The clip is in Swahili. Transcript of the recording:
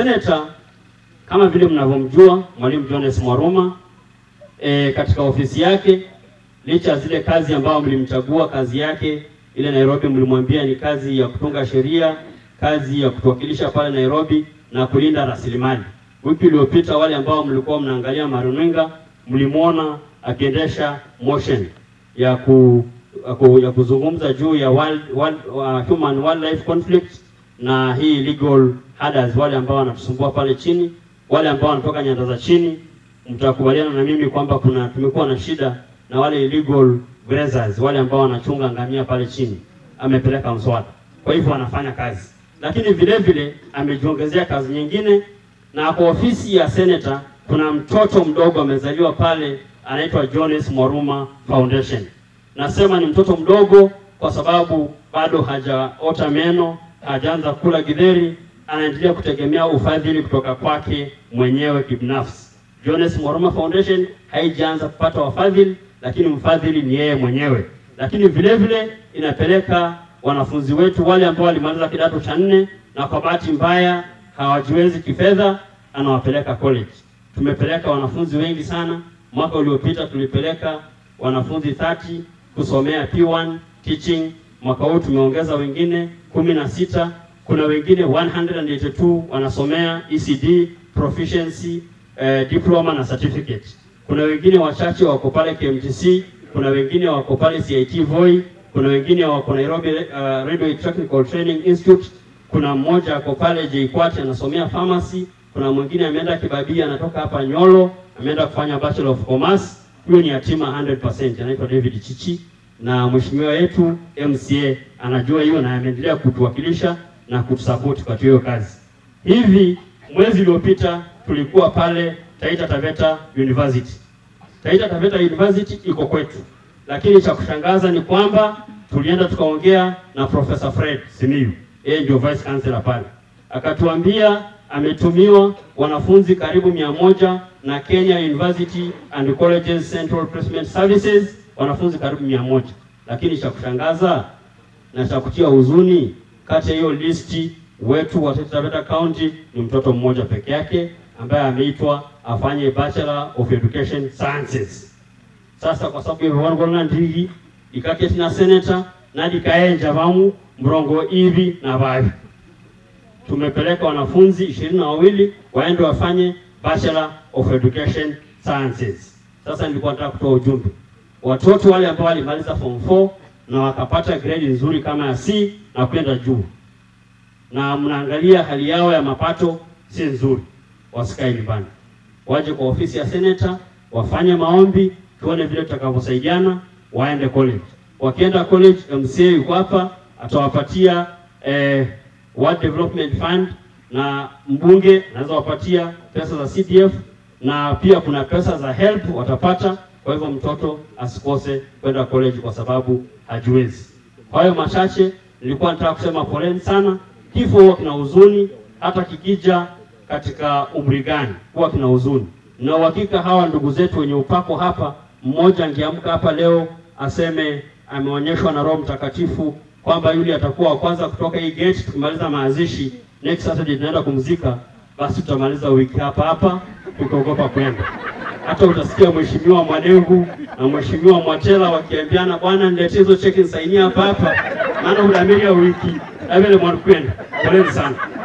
Senator kama vile mnavyomjua Mwalimu Jones Mwaruma e, katika ofisi yake, licha ya zile kazi ambayo mlimchagua, kazi yake ile Nairobi mlimwambia ni kazi ya kutunga sheria, kazi ya kutuwakilisha pale Nairobi na kulinda rasilimali. Wiki iliyopita wale ambao mlikuwa mnaangalia maruninga mlimwona akiendesha motion ya ku, ya ku, ya kuzungumza juu ya wild, wild, uh, human wildlife conflict na hii legal herders, wale ambao wanatusumbua pale chini, wale ambao wanatoka nyanda za chini. Mtakubaliana na mimi kwamba kuna tumekuwa na shida na wale illegal grazers, wale ambao wanachunga ngamia pale chini. Amepeleka mswada, kwa hivyo anafanya kazi, lakini vile vile amejiongezea kazi nyingine, na kwa ofisi ya senator kuna mtoto mdogo amezaliwa pale anaitwa Jones Mwaruma Foundation. Nasema ni mtoto mdogo kwa sababu bado hajaota meno, hajaanza kula githeri, anaendelea kutegemea ufadhili kutoka kwake mwenyewe kibinafsi. Jones Mwaruma Foundation haijaanza kupata wafadhili, lakini mfadhili ni yeye mwenyewe. Lakini vile vile inapeleka wanafunzi wetu wale ambao walimaliza kidato cha nne na kwa bahati mbaya hawajiwezi kifedha, anawapeleka college. Tumepeleka wanafunzi wengi sana. Mwaka uliopita tulipeleka wanafunzi 30 kusomea P1 teaching. Mwaka huu tumeongeza wengine kumi na sita. Kuna wengine 182 wanasomea ECD proficiency eh, diploma na certificate. Kuna wengine wachache wako pale KMTC, kuna wengine wako pale CIT Voi, kuna wengine wako Nairobi uh, Radio Technical Training Institute, kuna mmoja ako pale JKUAT anasomea pharmacy, kuna mwingine ameenda Kibabii anatoka hapa Nyolo ameenda kufanya Bachelor of Commerce. Huyo ni yatima 100%, anaitwa David Chichi, na mheshimiwa yetu MCA anajua hiyo na ameendelea kutuwakilisha na kutusupport kwa hiyo kazi. Hivi mwezi uliopita tulikuwa pale Taita Taveta University. Taita Taveta University iko kwetu, lakini cha kushangaza ni kwamba tulienda tukaongea na Professor Fred Simiyu, yeye ndio vice chancellor pale, akatuambia ametumiwa wanafunzi karibu mia moja na Kenya University and Colleges Central Placement Services, wanafunzi karibu mia moja lakini cha kushangaza na cha kutia huzuni, kati ya hiyo listi wetu wa Taita Taveta County ni mtoto mmoja peke yake ambaye ameitwa afanye Bachelor of Education Sciences. Sasa kwa sababu hivyo ndigi ikaketi na senator nadi kaenja vamu mrongo hivi na vavi tumepeleka wanafunzi ishirini na wawili waende wafanye Bachelor of Education Sciences. Sasa nilikuwa nataka kutoa ujumbe, watoto wale ambao walimaliza form 4 na wakapata grade nzuri kama ya C na kwenda juu, na mnaangalia hali yao ya mapato si nzuri, wasikae nyumbani, waje kwa ofisi ya senator wafanye maombi, tuone vile tutakavyosaidiana, waende college. Wakienda college, MCA yuko hapa atawapatia eh, World Development Fund na mbunge anaweza wapatia pesa za CDF na pia kuna pesa za HELP watapata. Kwa hivyo mtoto asikose kwenda college kwa sababu hajiwezi. Kwa hiyo machache nilikuwa nataka kusema poleni sana. Kifo huwa kina huzuni, hata kikija katika umri gani huwa kina huzuni, na uhakika hawa ndugu zetu wenye upako hapa, mmoja angeamka hapa leo aseme ameonyeshwa na Roho Mtakatifu kwamba yule atakuwa wa kwanza kutoka hii gate. Tukimaliza mazishi next Saturday tunaenda kumzika, basi tutamaliza wiki hapa hapa, tukaogopa kwenda. Hata utasikia mheshimiwa Mwadengu na mheshimiwa Mwatela wakiambiana, bwana niletee hizo cheki nisainia hapa hapa, maana udamiria wiki na vile mwanakwenda. Poleni sana.